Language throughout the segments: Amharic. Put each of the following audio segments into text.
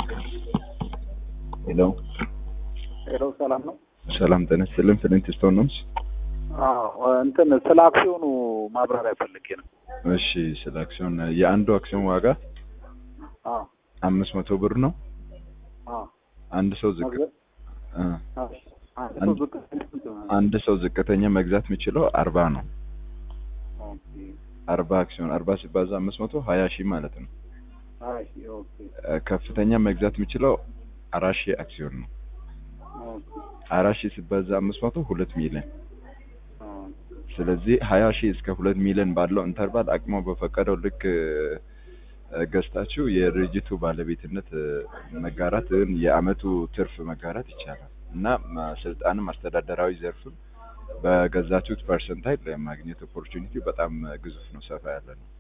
ሄሎ ሄሎ ሰላም ነው? ሰላም ጤና ይስጥልን። ፍሊንት ስቶን ነው። አዎ እንትን ስለ አክሲዮኑ ማብራሪያ ፈልጌ ነው። እሺ፣ ስለ አክሲዮን የአንዱ አክሲዮን ዋጋ አዎ አምስት መቶ ብር ነው። አዎ አንድ ሰው ዝቅ መግዛት እ አዎ አንድ ሰው ዝቅ አንድ ሰው ዝቅተኛ መግዛት የሚችለው አርባ ነው። ኦኬ አርባ አክሲዮን አርባ ሲባዛ አምስት መቶ ሀያ ሺህ ማለት ነው። አይ ኦኬ እ ከፍተኛ መግዛት የሚችለው አራት ሺህ አክሲዮን ነው። ኦኬ አራት ሺህ ሲባዛ አምስት መቶ ሁለት ሚሊዮን አዎ ስለዚህ ሀያ ሺህ እስከ ሁለት ሚሊዮን ባለው ኢንተርቫል አቅሞ በፈቀደው ልክ እ፣ ገዝታችሁ የድርጅቱ ባለቤትነት እ፣ መጋራት እ፣ የአመቱ ትርፍ መጋራት ይቻላል እና ማ- ስልጣንም አስተዳደራዊ ዘርፍም በገዛችሁት ፐርሰንታይል የማግኘት ኦፖርቹኒቲ በጣም እ፣ ግዙፍ ነው፣ ሰፋ ያለ ነው።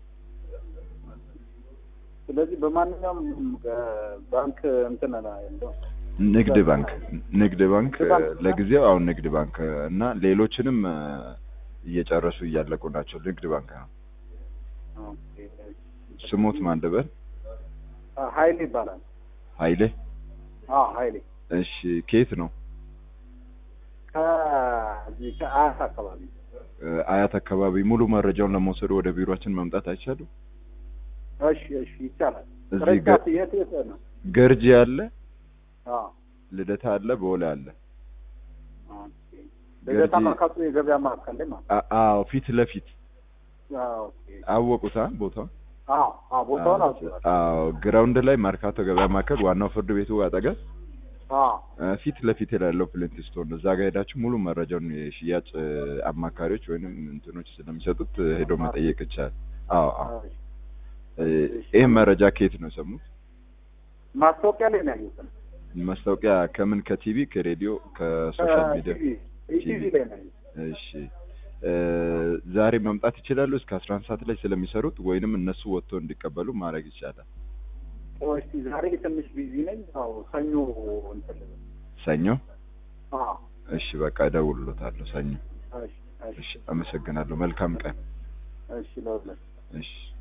ስለዚህ በማንኛውም እ፣ ባንክ እንትን ላይ ያለው ንግድ ባንክ ንግድ ባንክ እ፣ ባንክ እና- ለጊዜው አሁን ንግድ ባንክ እ፣ እና ሌሎችንም እ፣ እየጨረሱ እያለቁ ናቸው። ንግድ ባንክ ነው። ኦኬ ስሙት ማን ልበል? አ፣ ኃይሌ ይባላል። ኃይሌ አዎ ኃይሌ እሺ፣ ከየት ነው? ከዚህ ከአያት አካባቢ እ፣ አያት አካባቢ ሙሉ መረጃውን ለመውሰድ ወደ ቢሮአችን መምጣት አይቻልም? እሺ እሺ ይቻላል። እዚህ ቅርንጫፍ የት የት ነው? ገርጂ አለ፣ አዎ ልደታ አለ፣ ቦሌ አለ። ኦኬ ልደታ ገርጂ- መርካቶ የገበያ ማዕከል ላይ ማለት አ- አዎ ፊት ለፊት አዎ ኦኬ አወቁታ ቦታው። አዎ አዎ ቦታውን አውጥቷል። አዎ ግራውንድ ላይ መርካቶ ገበያ ማዕከል ዋናው ፍርድ ቤቱ አጠገብ አዎ እ፣ ፊት ለፊት ያለው ፕሊንት ስቶን ነው። እዛ ጋር ሄዳችሁ ሙሉ መረጃውን የሽያጭ እ፣ አማካሪዎች ወይንም እንትኖች ስለሚሰጡት እ፣ ሄዶ መጠየቅ ይቻላል። አዎ አዎ። እሺ። እ፣ ይህ መረጃ ከየት ነው የሰሙት? ማስታወቂያ ላይ ነው ያየሁት። ማስታወቂያ ከምን? ከቲቪ፣ ከሬዲዮ፣ ከሶሻል ሚዲያ? ኢቲቪ ላይ ነው ያየሁት። እሺ እ፣ ዛሬ መምጣት ይችላሉ። እስከ አስራ አንድ ሰዓት ላይ ስለሚሰሩት ወይንም እነሱ ወጥቶ እንዲቀበሉ ማድረግ ይቻላል። ቆይ እስኪ ዛሬ ትንሽ ቢዚ ነኝ። አዎ ሰኞ እንትን ልበል። ሰኞ? አዎ እሺ በቃ እደውልሎታለሁ ሰኞ። እሺ እሺ እሺ አመሰግናለሁ። መልካም ቀን። እሺ ለሁለት እሺ